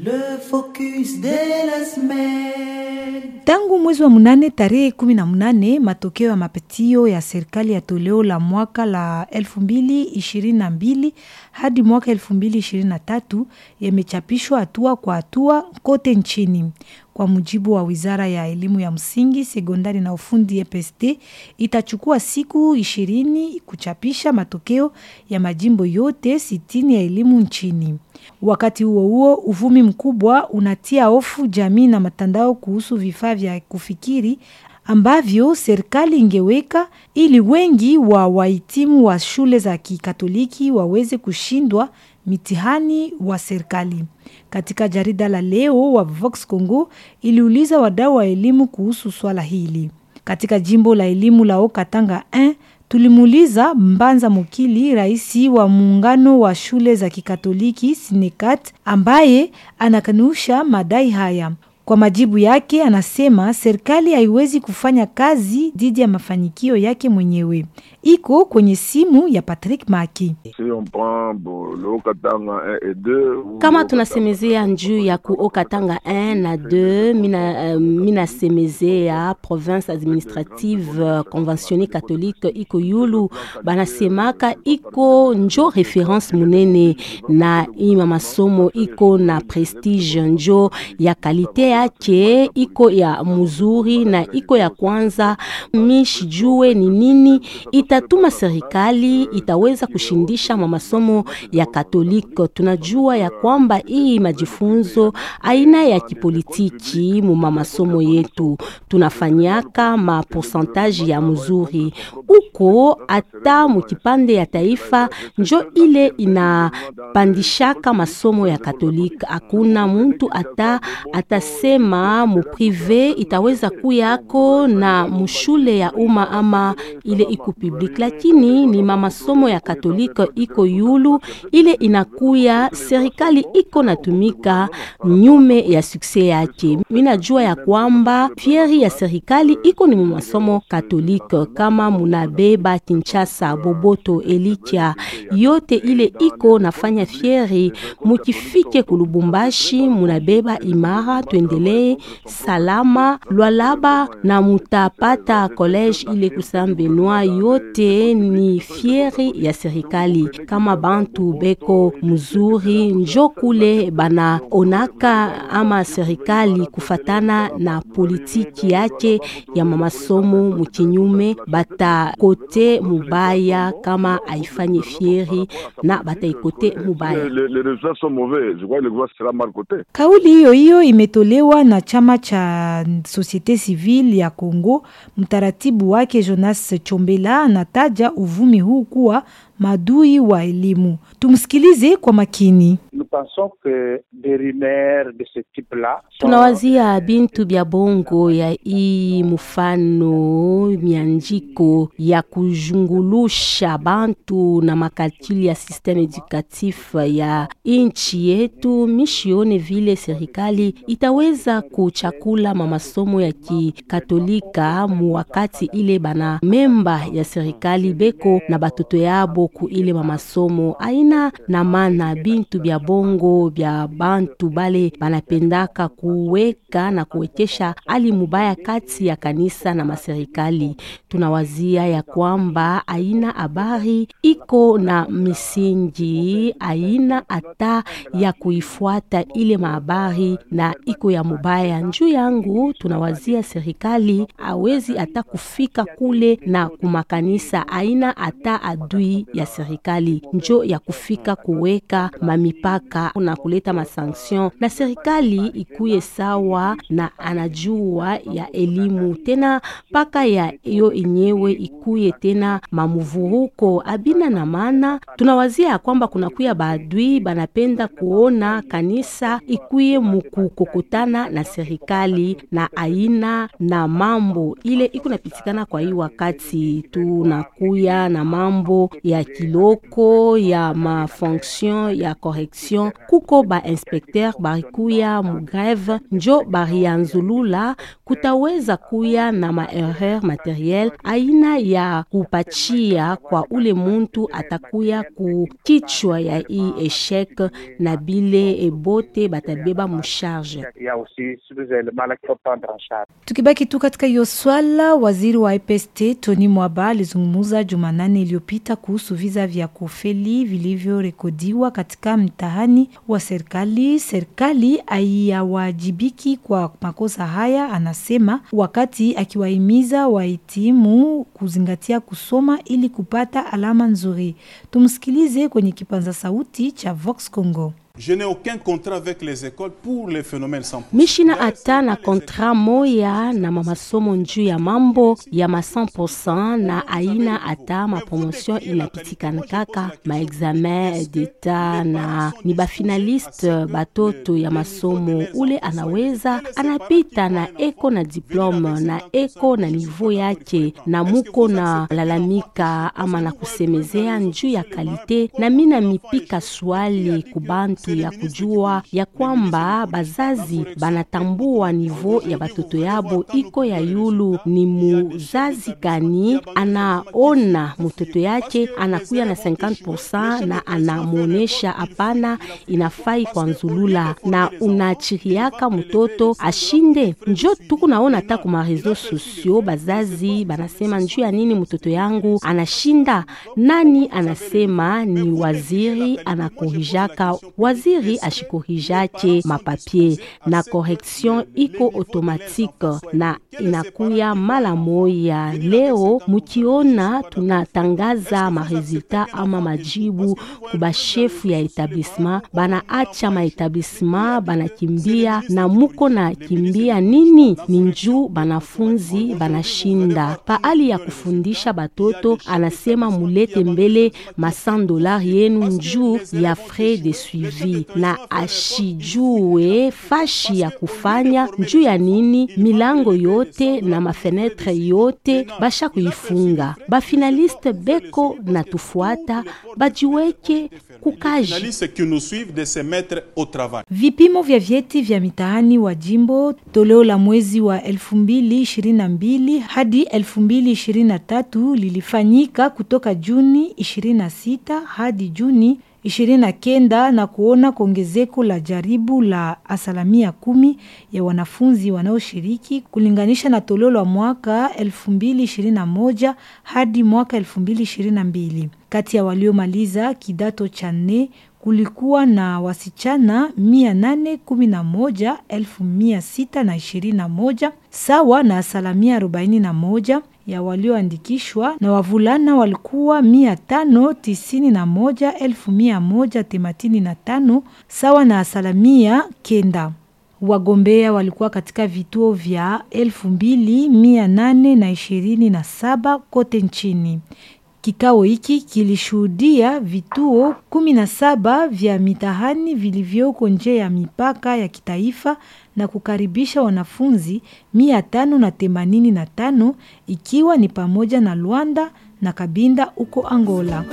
Le focus de la semaine. Tangu mwezi wa munane tarehe kumi na munane matokeo ya mapitio ya serikali ya toleo la mwaka la elfu mbili ishirini na mbili hadi mwaka elfu mbili ishirini na tatu yamechapishwa hatua kwa hatua kote nchini. Kwa mujibu wa wizara ya elimu ya msingi, sekondari na ufundi EPST, itachukua siku ishirini kuchapisha matokeo ya majimbo yote sitini ya elimu nchini. Wakati huo huo, uvumi mkubwa unatia hofu jamii na matandao kuhusu vifaa vya kufikiri ambavyo serikali ingeweka ili wengi wa wahitimu wa shule za Kikatoliki waweze kushindwa mitihani wa serikali. Katika jarida la leo wa Vox Congo iliuliza wadau wa elimu kuhusu swala hili. Katika jimbo la elimu la Okatanga 1 tulimuuliza Mbanza Mukili, rais wa muungano wa shule za Kikatoliki Sinekat, ambaye anakanusha madai haya. Kwa majibu yake, anasema serikali haiwezi kufanya kazi dhidi ya mafanikio yake mwenyewe. Iko kwenye simu ya Patrick Maki. Kama tunasemezea njuu ya ku Okatanga 1 na 2 mina, uh, mina semezea province administrative uh, conventionne catholique iko yulu banasemaka iko njo reference munene na ima masomo iko na prestige njo ya kalite yake iko ya muzuri na iko ya kwanza. Mishijue ni nini itatuma serikali itaweza kushindisha ma masomo ya Katoliki. Tunajua ya kwamba hii majifunzo aina ya kipolitiki muma masomo yetu tunafanyaka ma pourcentage ya mzuri uko hata mukipande ya taifa njo ile inapandishaka masomo ya Katoliki. Hakuna muntu ata atasema muprive itaweza kuyako na mushule ya umma ama ile iko public, lakini ni mamasomo ya Katolika iko yulu ile inakuya serikali iko natumika nyume ya sukse yake. Minajua ya kwamba fieri ya serikali iko ni masomo Katolika, kama munabeba Kinshasa, Boboto, Elikia yote ile iko nafanya fieri, mukifike kulubumbashi munabeba imara, tuendelee salama Lwalaba na mutapata college ile Kusam Benoit, yote ni fieri ya serikali. Kama bantu beko mzuri njo kule bana onaka ama serikali kufatana na politiki yake ya mamasomo mukinyume, bata kote mubaya kama aifanye fieri na bata ikote mubaya. Kauli hiyo hiyo imetolewa na chama cha Societe Civile ya Kongo. Mtaratibu wake Jonas Chombela anataja uvumi huu kuwa madui wa elimu. Tumsikilize kwa makini. Tunawazia bintu bya bongo ya hii mufano mianjiko ya kujungulusha bantu na makalkuli ya systeme edukatif ya inchi yetu. Mishione vile serikali itaweza kuchakula mamasomo ya kikatolika mu wakati ile bana memba ya serikali beko na batoto yabo ku ile mamasomo aina na mana bintu bya bongo bya bantu bale banapendaka kuweka na kuwekesha hali mubaya kati ya kanisa na maserikali. Tunawazia ya kwamba aina habari iko na misingi, aina hata ya kuifuata ile mahabari na iko ya mubaya. Njuu yangu tunawazia serikali awezi hata kufika kule na kumakanisa, aina hata adui ya serikali njo ya kufika kuweka mamipaka na kuleta masanction, na serikali ikuye sawa na anajua ya elimu tena paka ya iyo enyewe ikuye tena mamuvuruko abina na maana. Tunawazia ya kwamba kunakuya baadui banapenda kuona kanisa ikuye mukukokotana na serikali na aina na mambo ile iko napitikana. Kwa hii wakati tunakuya na mambo ya kiloko ya mafonction ya correction kuko bainspekter barikuya mugreve njo barianzulula kutaweza kuya na maerreur materiel aina ya kupachia kwa ule muntu atakuya ku kichwa ya hii eshek na bile ebote batabeba musharge Il y a aussi tous les éléments là qu'il faut prendre en charge. Tukibaki tu katika hiyo swala, waziri wa IPST Tony Mwaba alizungumza Jumanane iliyopita kuhusu visa vya kufeli vilivyorekodiwa katika mtihani wa serikali. Serikali haiyawajibiki kwa makosa haya, anasema, wakati akiwahimiza wahitimu kuzingatia kusoma ili kupata alama nzuri. Tumsikilize kwenye kipanza sauti cha Vox Congo. Je n'ai aucun contrat avec les écoles pour les phénomènes 100%. mishina hata na kontra moya na mamasomo njuu ya mambo ya ma 100% na aina hata mapromotion inapitikana kaka maexamen d'etat na ni bafinaliste batoto ya masomo ule anaweza anapita na eko na diplome na eko na nivo yake na muko na lalamika ama na kusemezea njuu ya kalite na mina mipika swali kubantu ya kujua ya kwamba bazazi banatambua nivo ya batoto yabo iko ya yulu. Ni muzazi gani anaona mtoto yake anakuya na 50% na anamwonesha hapana, inafai kwa nzulula na unachiriaka mtoto ashinde. Njo tuku naona ta kuma reseau sociaux bazazi banasema njuu ya nini mtoto yangu anashinda. Nani anasema ni waziri anakorijaka waziri ashikorijake mapapie na correction iko automatique na inakuya mala moya. Leo mukiona tunatangaza maresultat ama majibu kubashefu ya etablissement, banaacha maetablissement banakimbia na muko na kimbia nini? Ni njuu banafunzi banashinda paali ya kufundisha batoto, anasema mulete mbele ma 100 dolari yenu njuu ya frais de suivi na ashijue fashi ya kufanya njuu ya nini. Milango yote na mafenetre yote basha kuifunga. Bafinaliste beko na tufuata bajiweke kukaji. Journalistes qui nous suivent de se mettre au travail. Vipimo vya vyeti vya mitihani wa jimbo toleo la mwezi wa 2022 hadi 2023 lilifanyika kutoka Juni 26 hadi Juni 29 na kuona kuongezeko la jaribu la asilimia kumi ya wanafunzi wanaoshiriki kulinganisha na toleo la mwaka 2021 hadi mwaka 2022. Kati ya waliomaliza kidato cha nne kulikuwa na wasichana mia nane kumi na moja elfu mia sita na ishirini na moja sawa na asilimia arobaini na moja ya walioandikishwa na wavulana walikuwa mia tano tisini na moja elfu mia moja themanini na tano sawa na asilimia kenda. Wagombea walikuwa katika vituo vya elfu mbili mia nane na ishirini na saba kote nchini. Kikao hiki kilishuhudia vituo kumi na saba vya mitihani vilivyoko nje ya mipaka ya kitaifa na kukaribisha wanafunzi mia tano na themanini na tano ikiwa ni pamoja na Luanda na Kabinda huko Angola.